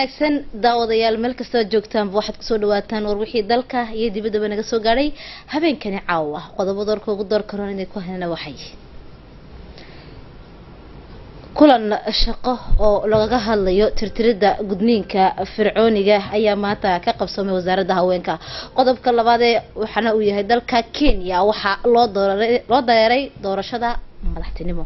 wanaagsan daawadayaal meel kastoo joogtaanba waxaad kusoo dhawaataan war wixii dalka iyo dibaddaba naga soo gaadhay habeenkani caawa qodobada warka ugu door karoon inay ku helna waxay kulan shaqo oo lagaga hadlayo tirtirida gudniinka fircooniga ayaa maanta ka qabsamay wasaaradda haweenka qodobka labaadee waxaana uu yahay dalka kenya waxaa loo loo dareeray doorashada madaxtinimo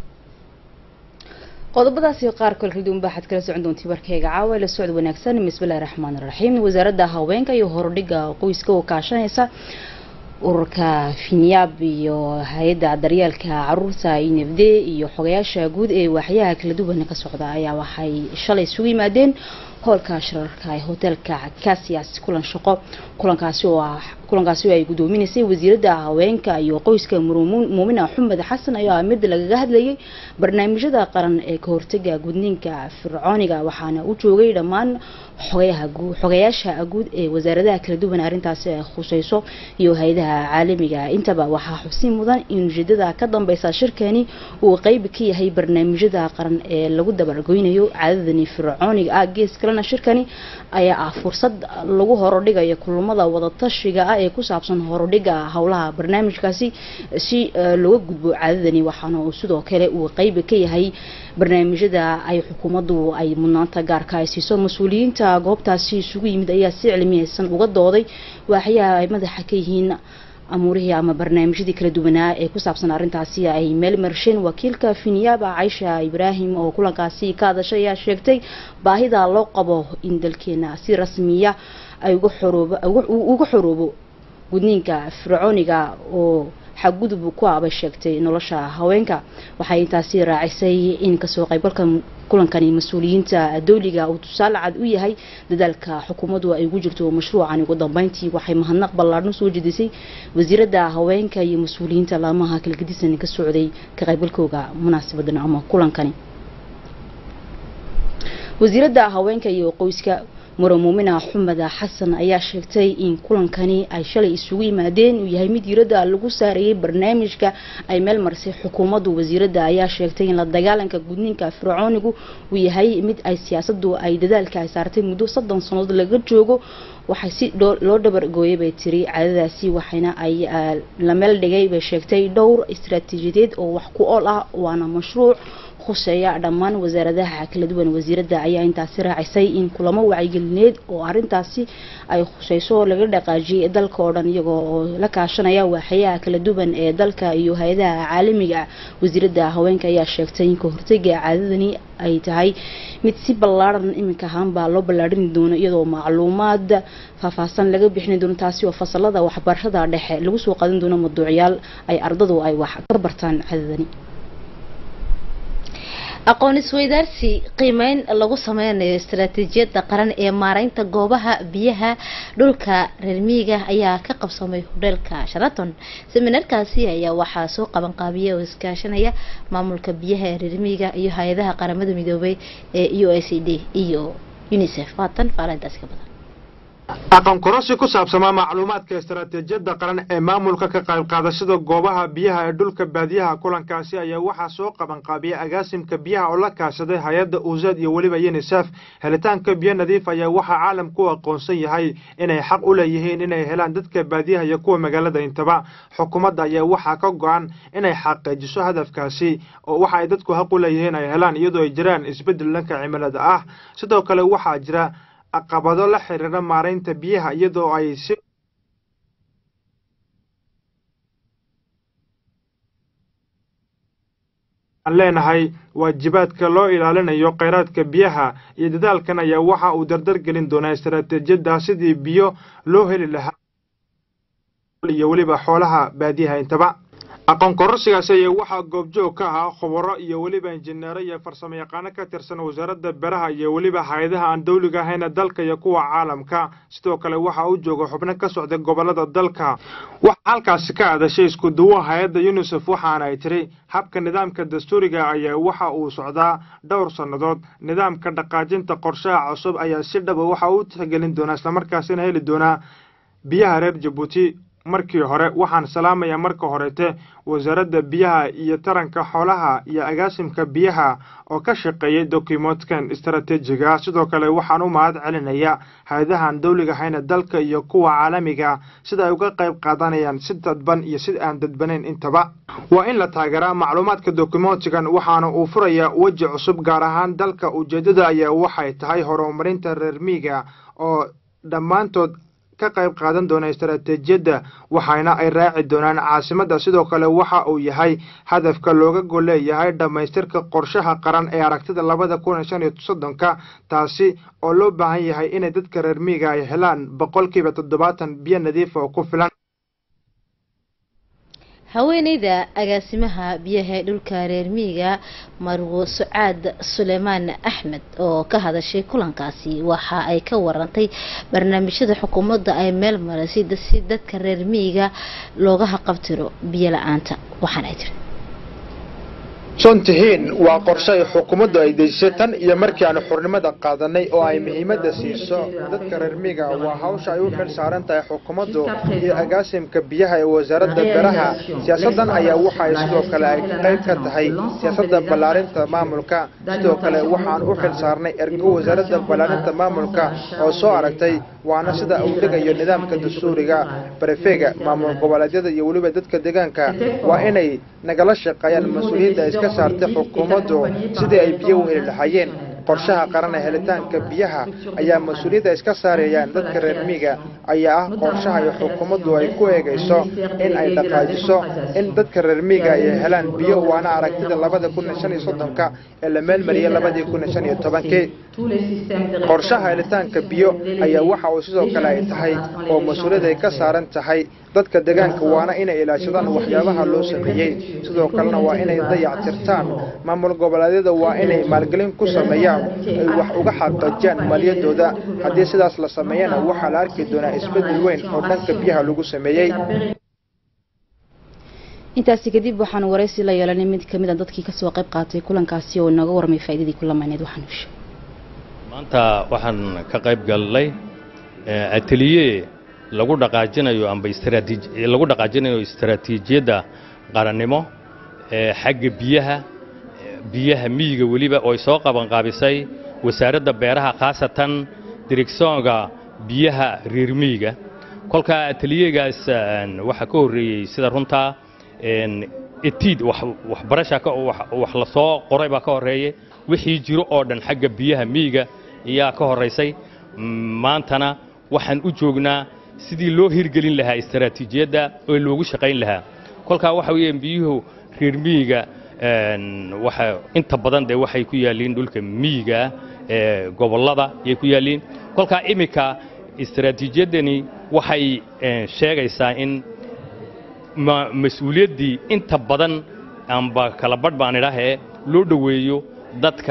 qodobadaasi qaar kale kala duwan baaxad kala socon doontii warkayga caawa la socod wanaagsan bismillahi raxmaani raxiim wasaaradda haweenka iyo horudhiga qoyska oo kaashanaysa ururka finyaab iyo hay-adda daryeelka caruurta infd iyo xogayaasha guud ee waaxyaha kala duwan ka socda ayaa waxay shalay isugu yimaadeen hoolka shirarka ee hoteelka casias kulan shaqo kulankaasi oo ah kulankaasi oo ay gudoominaysay wasiiradda haweenka iyo qoyska muumina xumed xasan ayaa mid lagaga hadlayay barnaamijyada qaran ee ka hortaga gudniinka fircooniga waxaana u joogay dhammaan xogayaha xogayaasha guud ee wasaaradaha kala duwan arrintaasi ay khuseyso iyo hay-adaha caalamiga intaba waxaa xusin mudan in ujeedada ka dambeysa shirkani uu qeyb ka yahay barnaamijyada qaran ee lagu dabargoynayo caadadani fircooniga ah gees kalena shirkani ayaa ah fursad lagu horodhigayo kulamada wadatashiga ah ee ku saabsan horodhiga howlaha barnaamijkaasi si looga gudbo caadadani waxaana uu sidoo kale uu qeyb ka yahay barnaamijyada ay xukuumaddu ay mudnaanta gaarka ay siiso mas-uuliyiinta goobtaasi isugu yimid ayaa si cilmiyeysan uga dooday waaxyaha ay madaxa ka yihiin amuurihii ama barnaamijyadii kala duwanaa ee ku saabsan arrintaasi ay meel marsheen wakiilka finyaaba caysha ibraahim oo kulankaasi ka hadashay ayaa sheegtay baahida loo qabo in dalkeena si rasmiya ay uga xoroobo uga xoroobo gudniinka fircooniga oo xaggudub ku abay sheegtay nolosha haweenka waxay intaasi raacisay in kasoo qaybgalka kulankani mas-uuliyiinta dowliga uu tusaale cad u yahay dadaalka xukuumaddu ay ugu jirto mashruucan ugu dambeyntii waxay mahadnaq ballaadhan soo jedisay wasiiradda haweenka iyo mas-uuliyiinta laamaha kalgadisan ka socday ka qaybgalkooga munaasabadan ama kulankani wasiiradda haweenka iyo qoyska muro muumina xumed xasan ayaa sheegtay in kulankani ay shalay isugu yimaadeen uu yahay mid diiradda lagu saarayay barnaamijka ay meel marisay xukuumaddu wasiiradda ayaa sheegtay in la dagaalanka gudniinka fircoonigu uu yahay mid ay siyaasadu ay dadaalka ay saartay muddo soddon sannadood laga joogo waxay si loo dhabargooyay bay tiri caadadaasi waxayna ay la meel dhigay bay sheegtay dhowr istaraatiijiyadeed oo wax ku ool ah waana mashruuc khuseeya dhammaan wasaaradaha kala duwan wasiiradda ayaa intaasi raacisay in kulamo wacyigelineed oo arrintaasi ay khuseyso laga dhaqaajiyay dalka oo dhan iyagoo oo la kaashanaya waaxyaha kala duwan ee dalka iyo hay-adaha caalamiga wasiiradda haweenka ayaa sheegtay in ka hortega caadadani ay tahay mid si ballaaran iminka ahaanbaa loo ballaadhini doono iyadoo macluumaad faahfaahsan laga bixini doono taasi oo fasalada waxbarashada dhexe lagu soo qadan doono mawduucyaal ay ardadu ay wax ka bartaan caadadani aqoon isweydaarsi qiimeyn lagu sameynayo istaraatiijiyadda qaran ee maareynta goobaha biyaha dhulka reer miyiga ayaa ka qabsamay hodheelka sharaton seminaarkaasi ayaa waxaa soo qabanqaabiya oo iskaashanaya maamulka biyaha ee reer miyiga iyo hay-adaha qaramada midoobay ee u s d iyo unicef waatan faalintaasi ka badan aqoon kororsi ku saabsamaa macluumaadka istaraatiijiyadda qaran ee maamulka ka qayb qaadashada goobaha biyaha ee dhulka baadiyaha kulankaasi ayaa waxaa soo qabanqaabiyay agaasimka biyaha oo la kaashaday hay-adda uusad iyo weliba unisef helitaanka biyo nadiif ayaa waxaa caalamku u aqoonsan yahay inay xaq u leeyihiin inay helaan dadka baadiyaha iyo kuwa magaalada intaba xukuumadda ayaa waxaa ka go-an inay xaqiijiso hadafkaasi oo waxa ay dadku xaq u leeyihiin ay helaan iyadoo ay jiraan isbeddel dhanka cimilada ah sidoo kale waxaa jira caqabado la xiriira maaraynta biyaha iyadoo ay si aan leenahay waajibaadka loo ilaalinayo kheyraadka biyaha iyo dadaalkan ayaa waxa uu dardar gelin doonaa istaraatiijiyadda sidii biyo loo heli lahaa iyo weliba xoolaha baadiyaha intaba aqoon kororsigaasi ayaa waxaa goobjoog ka ahaa khubaro iyo weliba injineero iyo farsamo yaqaano ka tirsan wasaaradda beraha iyo weliba hay-adaha aan dawliga ahayna dalka iyo kuwa caalamka sidoo kale waxaa u jooga xubno ka socday gobolada dalka waxaa halkaasi ka adashay isku duwo hay-adda unisef waxaana ay tiri habka nidaamka dastuuriga ayaa waxa uu socdaa dhowr sannadood nidaamka dhaqaajinta qorshaha cusub ayaa si dhaba waxa uu tixgelin doonaa islamarkaasina heli doonaa biyaha reer jabuuti markii hore waxaan salaamayaa marka horete wasaaradda biyaha iyo taranka xoolaha iyo agaasimka biyaha oo ka shaqeeyay dokumoodkan istaraatiijiga sidoo kale waxaan u mahad celinayaa hay-adahan dawliga hayna dalka iyo kuwa caalamiga sida ay uga qayb qaadanayaan si dadban iyo si aan dadbanayn intaba waa in la taageeraa macluumaadka dokumoontigan waxaana uu furayaa weji cusub gaar ahaan dalka ujeeddada ayaa waxay tahay horumarinta reer miiga oo dhammaantood ka qayb qaadan doona istaraatiijiyadda waxayna ay raaci doonaan caasimadda sidoo kale waxa uu yahay hadafka looga gol leeyahay dhammaystirka qorshaha qaran ee aragtida labada kun iyo shan iyo soddonka taasi oo loo baahan yahay inay dadka reer miiga ay helaan boqolkiiba toddobaatan biyo nadiifa oo ku filan haweeneyda agaasimaha biyaha ee dhulka reer miiga marwo sucaad suleymaan axmed oo ka hadashay kulankaasi waxa ay ka warantay barnaamijyada xukuumadda ay meel marisay si dadka reer miiga looga haqabtiro biyo la-aanta waxaana ay tiri sontihiin waa qorshe ay xukuumaddu ay dejisay tan iyo markii aanu xurnimada qaadanay oo ay muhiimadda siiso dadka reer miiga waa hawsha ay u xil saaran tahay xukuumaddu iyo agaasimka biyaha ee wasaaradda beeraha siyaasaddan ayaa waxa ay sidoo kale ay qayb ka tahay siyaasadda ballaarinta maamulka sidoo kale waxaan u xil saarnay ergo wasaaradda ballaarinta maamulka oo soo aragtay waana sida uu dhigayo nidaamka dastuuriga barefeega maamul goboleedyada iyo weliba dadka deegaanka waa inay nagala shaqeeyaan mas-uuliyadda iska saartay xukuumaddu sidii ay biyo u heli lahaayeen qorshaha qaran ee helitaanka biyaha ayaa mas-uuliyadda iska saarayaan dadka reer miiga ayaa ah qorshaha iyo xukuumaddu ay ku eegayso in ay dhaqaajiso in dadka reer miiga ay helaan biyo waana aragtida labada kun iyo shan iyo soddonka ee la meelmariyay labadii kun iyo shan iyo tobankii qorshaha helitaanka biyo ayaa waxa uu sidoo kale ay tahay oo mas-uuliyad ay ka saaran tahay dadka deegaanka waana inay ilaashadaan waxyaabaha loo sameeyey sidoo kalena waa inay dayactirtaan maamul goboleedyada waa inay maalgelin ku sameeyaan ay wax uga xaqiijiyaan maaliyadooda haddii sidaas la sameeyana waxaa la arki doonaa isbeddel weyn oo dhanka biyaha lagu sameeyey intaasi kadib waxaan waraysi la yeelanay mid kamid a dadkii kasoo qayb qaatay kulankaasi oo inooga warmay faa'iidadii kulameyneed waxaan hushay maanta waxaan ka qayb galnay ateliye lagu dhaqaajinayo amba istraatiij lagu dhaqaajinayo istaraatiijiyadda qarannimo ee xagga biyaha biyaha miyiga weliba oo ay soo qabanqaabisay wasaaradda beeraha khaasatan direksoonga biyaha reer miyiga kolkaa ateliyagaas waxaa ka horreeyey sida runtaa etiid waxbarasha wax la soo qoray baa ka horreeyey wixii jiro oo dhan xagga biyaha miyiga ayaa ka horraysay maantana waxaan u joognaa sidii loo hirgelin lahaa istaraatiijiyadda oo loogu shaqayn lahaa kolkaa waxa weeyaan biyuhu reer miyiga waxa inta badan dee waxay ku yaalliin dhulka miyiga ee gobollada ayay ku yaalliin kolkaa iminka istaraatiijiyaddani waxay sheegaysaa in mas-uuliyaddii inta badan amba kala badh baan idhaahee loo dhoweeyo dadka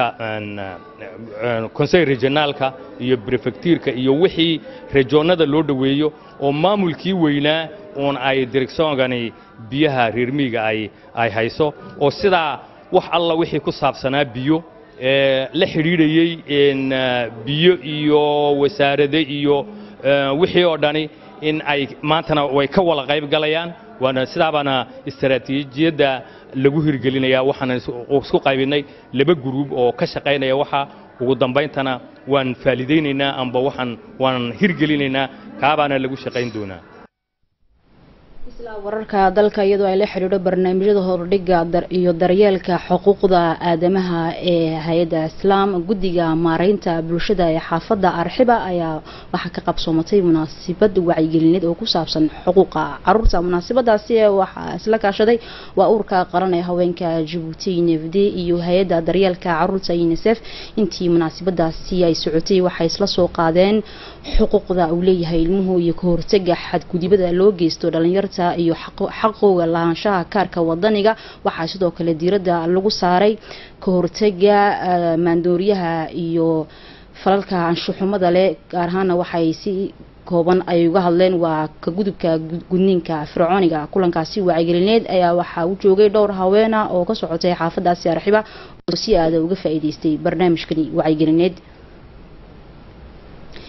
konsey regionaalka iyo brefectiirka iyo wixii rejoonnada loo dhoweeyo oo maamulkii weynaa uun ay direksoongani biyaha reermiiga ay ay hayso oo sidaa wax alla wixii ku saabsanaa biyo ee la xidhiidhayey biyo iyo wasaarade iyo wixii oo dhani in ay maantana way ka wada qayb galayaan waana sidaabaana istaraatiijiyadda lagu hirgelinayaa waxaan isku qaybinay laba guruub oo ka shaqaynaya waxa ugu dambayntana waan faalidaynaynaa amba waxaan waan hirgelinaynaa kaabaana lagu shaqayn doonaa isla wararka dalka iyadoo ay la xidhiidho barnaamijyada hordhiga iyo daryeelka xuquuqda aadamaha ee hay-adda islaam guddiga maareynta bulshada ee xaafadda arxiba ayaa waxaa ka qabsoomatay munaasabad wacyigelineed oo ku saabsan xuquuqa caruurta munaasabadaasi waxaa isla kaashaday waa urka qaran ee haweenka jabuuti nefd iyo hay-adda daryeelka caruurta unisef intii munaasabadaasi ay socotay waxay isla soo qaadeen xuquuqda uu leeyahay ilmuhu iyo ka hortaga xadgudibada loo geysto dhalinyarta iyo xaqooga lahaanshaha kaarka wadaniga waxaa sidoo kale diiradda lagu saaray ka hortaga maandooriyaha iyo falalka anshuxumada leh gaar ahaana waxay si kooban ay uga hadleen waa ka gudubka gudniinka fircooniga kulankaasi wacyigelineed ayaa waxaa u joogay dhowr haweena oo ka socotay xaafadaasi arxiba oo si aada uga faa'iideystay barnaamijkani wacyigelineed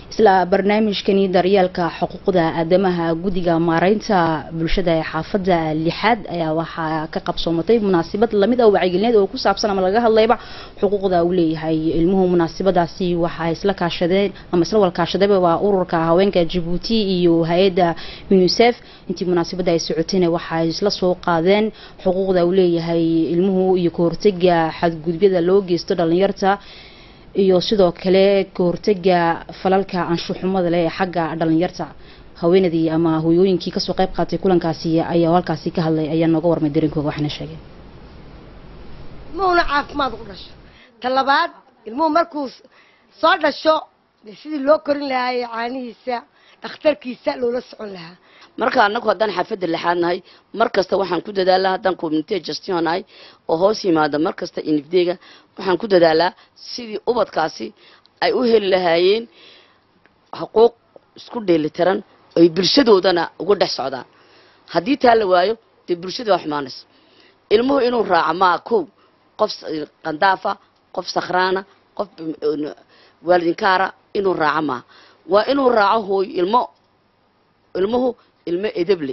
isla barnaamijkani daryeelka xuquuqda aadamaha guddiga maareynta bulshada ee xaafadda lixaad ayaa waxaa ka qabsoomatay munaasabad lamid ah wacigelineed oo ku saabsan ama laga hadlayba xuquuqda uu leeyahay ilmuhu munaasabadaasi waxaa isla kaashadeen ama isla walkaashadayba waa ururka haweenka jabuuti iyo hay-adda unisef intii munaasabadda ay socotayna waxay isla soo qaadeen xuquuqda uu leeyahay ilmuhu iyo kahortega xadgudubyada loo geysto dhalinyarta iyo sidoo kale kahortega falalka anshuxumada leh ee xagga dhalinyarta haweenadii ama hooyooyinkii kasoo qayb qaatay kulankaasi ayaa halkaasi ka hadlay ayaa nooga warmay dareenkooga waxaana sheegeen ilmuhuna caafimaad u dhasho ta labaad ilmuhu markuu soo dhasho dee sidii loo korin lahaayey caanihiisa dhakhtarkiisa loola socon lahaa marka anagu haddaan xaafadda lixaad nahay mar kasta waxaan ku dadaalaa haddaan community gestion nahay oo hoos yimaada mar kasta inifdeega waxaan ku dadaalaa sidii ubadkaasi ay u heli lahaayeen xuquuq isku dheelitiran ay bulshadoodana uga dhex socdaan haddii taa la waayo dee bulshada waa xumaanaysa ilmuhu inuu raaco maa kow qof qandaafa qof sakhraana qof waalidinkaara inuu raaco maa waa inuu raaco hooy ilmo ilmuhu ilmo edeble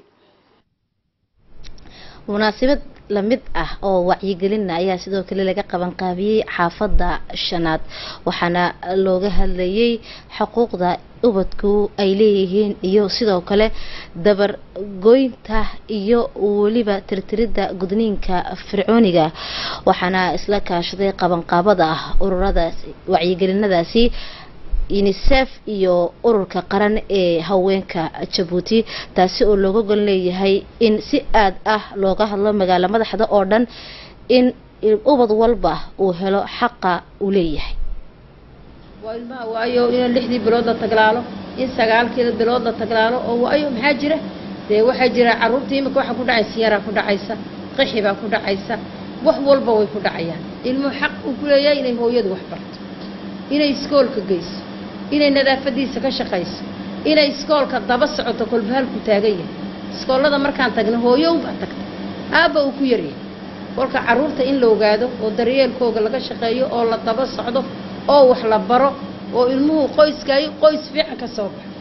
munaasabad lamid ah oo wacyigelina ayaa sidoo kale laga qaban qaabiyey xaafadda shanaad waxaana looga hadlayay xuquuqda ubadku ay leeyihiin iyo sidoo kale dabargoynta iyo weliba tirtiridda gudniinka fircooniga waxaana isla kaashaday qabanqaabada ah ururadaasi wacyigelinadaasi unisef iyo ururka qaran ee haweenka jabuuti taasi oo looga gol leeyahay in si aad ah looga hadlo magaalo madaxda oo dhan in ubad walba uu helo xaqa uu leeyahay waa ilmaha waayo in lixdii bilood la taglaalo in sagaalkeeda bilood la taglaalo oo waayo maxaa jira dee waxaa jira caruurta imika waxaa ku dhacaysa yaraa ku dhacaysa qixi baa ku dhacaysa wax walba way ku dhacayaan ilmuhu xaq uu ku leeyahay inay hooyadu wax barto inay iskoolka geyso inay nadaafadiisa ka shaqayso inay iskoolka daba socoto kolba halku taagan yahay iskoollada markaan tagna hooyo unbaa tagta aabba uu ku yaryahay kolka carruurta in la ogaado oo daryeelkooga laga shaqeeyo oo la daba socdo oo wax la baro oo ilmuhu qoyskaayo qoys fiican ka soo baxo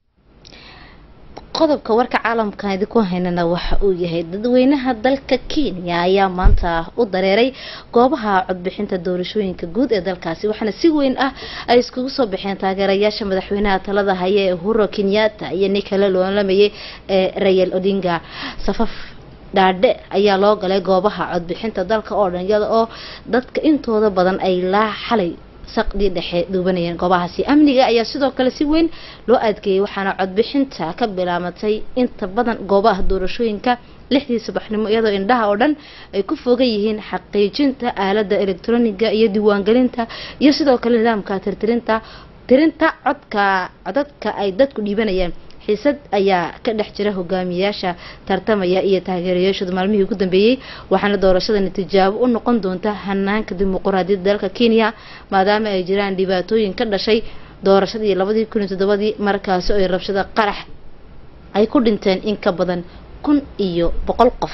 qodobka warka caalamkan idinku haynana waxa uu yahay dadweynaha dalka kenya ayaa maanta u dareeray goobaha codbixinta doorashooyinka guud ee dalkaasi waxaana si weyn ah ay iskugu soo baxeen taageerayaasha madaxweynaha talada haya ee uhuro kenyatta iyo ninkale loolamayay ee rayal odinga safaf dhaadhe ayaa loo galay goobaha codbixinta dalka oo dhan iyada oo dadka intooda badan ay laa xalay saqdii dhexe duubanayeen goobahaasi amniga ayaa sidoo kale si weyn loo adkeeyey waxaana codbixinta ka bilaabatay inta badan goobaha doorashooyinka lixdii subaxnimo iyadoo indhaha oo dhan ay ku fogan yihiin xaqiijinta aalada elektroniga iyo diiwaangelinta iyo sidoo kale nidaamka tirtirinta tirinta codka codadka ay dadku dhiibanayaan xiisad ayaa ka dhex jira hogaamiyayaasha tartamaya iyo taageerayaashooda maalmihii ugu dambeeyey waxaana doorashadani tijaabo u noqon doonta hanaanka dimuquraadiyadda dalka kenya maadaama ay jiraan dhibaatooyin ka dhashay doorashadii labadii kun iyo toddobadii markaasi oo ay rabshada qarax ay ku dhinteen in ka badan kun iyo boqol qof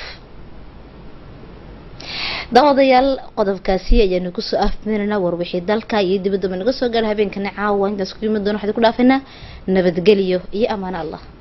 daawadayaal qodobkaasi ayaanu kusoo afmeynana warwixii dalka iyo dibaddaba naga soo gaara habeenkana caawa intaas ku yimid doona waxaan ku dhaafaynaa nabadgelyo iyo ammaano allah